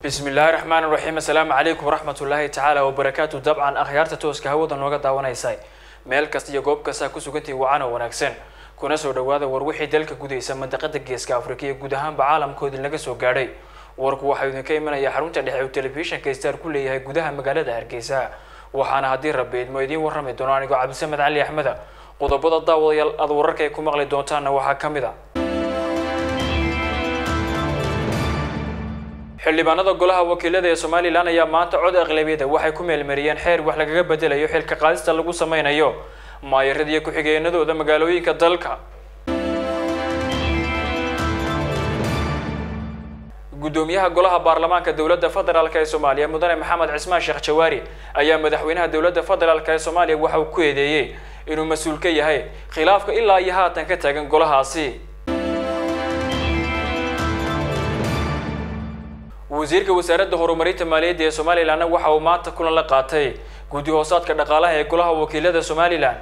bismi illaahi raxmaan raxiim assalaamu calaykum waraxmat ullaahi tacaala wabarakaatu dabcan akhyaarta tooska hawada nooga daawanaysa meel kasta iyo goob kastaa ku sugantii wacan oo wanaagsan kuna soo dhawaada war wixii dalka gudaysa mandaqada geeska afrika iyo guud ahaanba caalamkoodii laga soo gaadhay warku waxaa idinka imanaya xarunta dhexe uu telefishinka star ku leeyahay gudaha magaalada hargeysa waxaana haddii rabbi idmo idiin warrami doono anigoo cabdisamed cali axmeda qodobada daawadayaal aada wararka ay ku maqli doontaanna waxaa ka mid a xildhibaanada golaha wakiilada ee somalilan ayaa maanta cod aqlabiyada waxay ku meelmariyeen xeer wax lagaga bedelayo xilka qaadista lagu sameynayo maayarada iyo ku-xigeenadooda magaalooyinka dalka gudoomiyaha golaha baarlamaanka dowladda federaalk ee soomaaliya mudane maxamed cismaan sheekh jawaari ayaa madaxweynaha dowladda federaalk ee soomaaliya waxa uu ku eedeeyey inuu mas-uul ka yahay khilaafka ilaa iyo haatan ka taagan golahaasi wasiirka wasaaradda horumarinta maaliyadda ee somalilanna waxa uu maanta kulan la qaatay guddi hoosaadka dhaqaalaha ee golaha wakiilada somalilan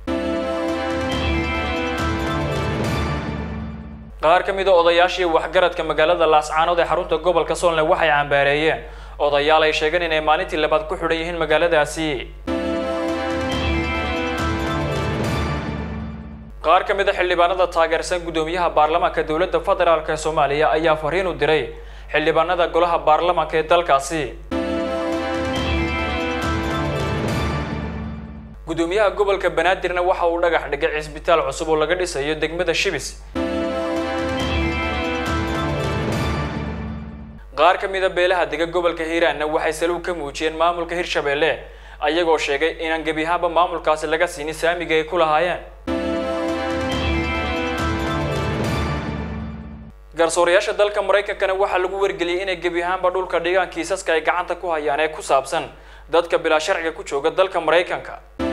qaar ka mid a odayaashii waxgaradka magaalada laascaanood ee xarunta gobolka soolne waxay cambaareeyeen odayaal ay sheegeen inay maalintii labaad ku xidhan yihiin magaaladaasi qaar ka mid a xildhibaanada taageersan guddoomiyaha baarlamaanka dowladda federaalk ee soomaaliya ayaa fariin u diray xildhibaanada golaha baarlamaanka ee dalkaasi guddoomiyaha gobolka banaadirna waxa uu dhagax dhigay cisbitaal cusub oo laga dhisayo degmada shibis qaar ka mid a beelaha dega gobolka hiiraanna waxay saluug ka muujiyeen maamulka hirshabeelle ayagoo sheegay inaan gebi ahaanba maamulkaasi laga siinin saamiga ay ku lahaayeen garsoorayaasha dalka maraykankana waxaa lagu wargeliyey inay gebi ahaanba dhulka dhigaan kiisaska ay gacanta ku hayaan ee ku saabsan dadka bilaa sharciga ku jooga dalka maraykanka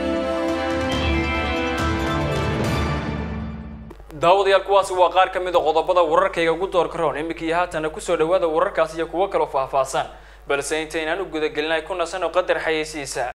daawadayaal kuwaasi waa qaar ka mid a qodobada wararkayga ugu doorka roon iminkii haatana kusoo dhawaada wararkaas iyo kuwo kaloo faahfaahsan balse intaynaan u gudagelin ay ku nasan oo qadar xayeysiisa